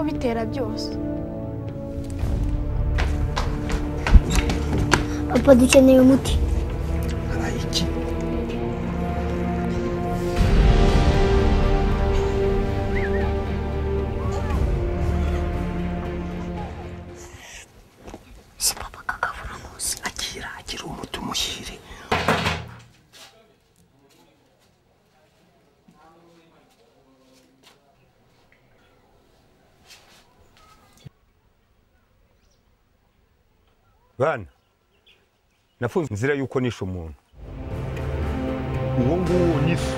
bitera byose papa dukeneye umuti habaye iki si papa kakavura munsi agira agira umuti umushyire bana nafunze inzira y'uko nishe umuntu uwo nguwo nyishe